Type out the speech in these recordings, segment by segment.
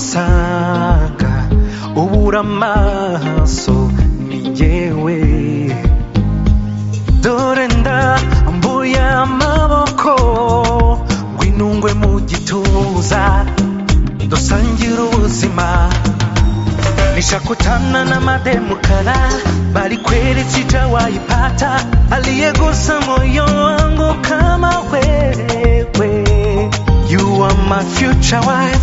uzonsanga ubura amaso ni jyewe dore ndambuye amaboko ngwinungwe mu gituza dusangira ubuzima nishakutana na mademukara bali kweli sitawaipata aliyegusa moyo wangu kama wewe you are my future wife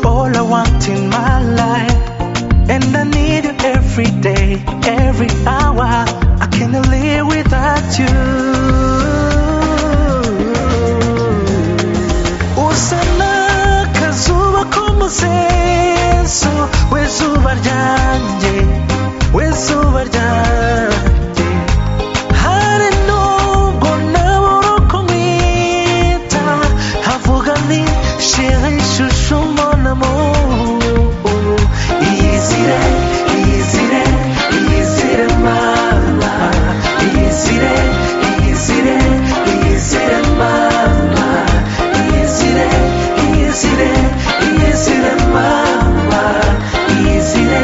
all i want in my life and i need you every day every hour i can't live without you uzana akazuba k'umusenso w'izuba ryanjye w'izuba ryanjye hari nubwo nabura uko nkwita havuga nti shira ishusho mbonamo iyizire iyizire iyizire mama iyizire iyizire iyizire mama iyizire iyizire iyizire mama iyizire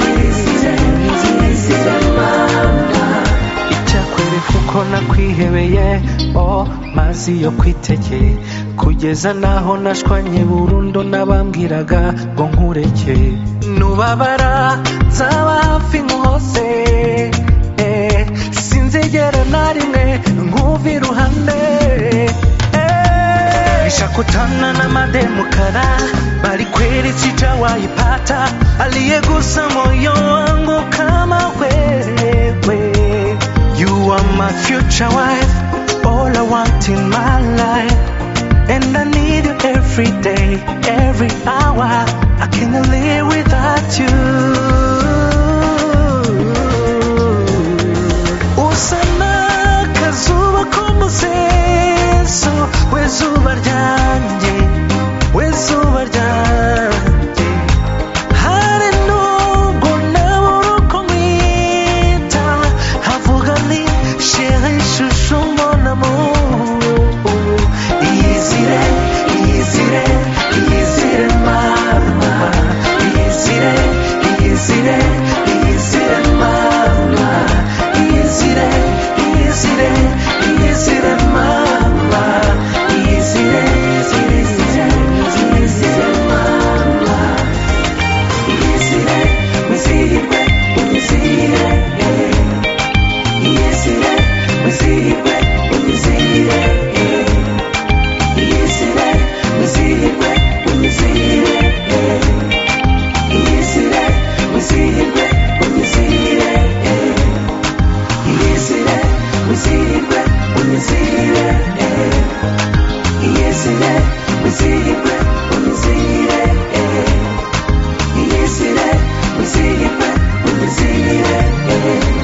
iyizire iyizire mama icyakwereka uko nakwihebeye oh mazi yo kwiteke kugeza naho nashwanye burundu nabambwiraga ngo nkureke nubabara nzaba hafi nkose eh, sinzigera na rimwe nkumva iruhande eh. nishakutana na mademukara bali kweli sijawaipata aliyegusa moyo wangu kama wewe You are my future wife, all I want in my life. And I need you every day, every hour. I can't live without you. Uzana akazuba k'umusenso w'izuba ryanjye, w'izuba ryanjye. Hari nubwo nabura uko nkwita, havuga nti "Chérie, chouchou, mon amour." Iyizire, iyizire, iyizire mama. Iyizire, iyizire, iyizire mama. Iyizire, iyizire, iyizire mama. Iyizire, iyizire, iyizire, iyizire mama. Iyizire, wizihirwe, unizihire, eh. Iyizire, wizihirwe, unizihire, eh. Iyizire, wizihirwe, unizihire, eh. Iyizire, wizihirwe, unizihire, eh. Iyizire, wizihirwe, unizihire, eh. Iyizire, wizihirwe, unizihire, eh. Iyizire, wizihirwe, unizihire, eh.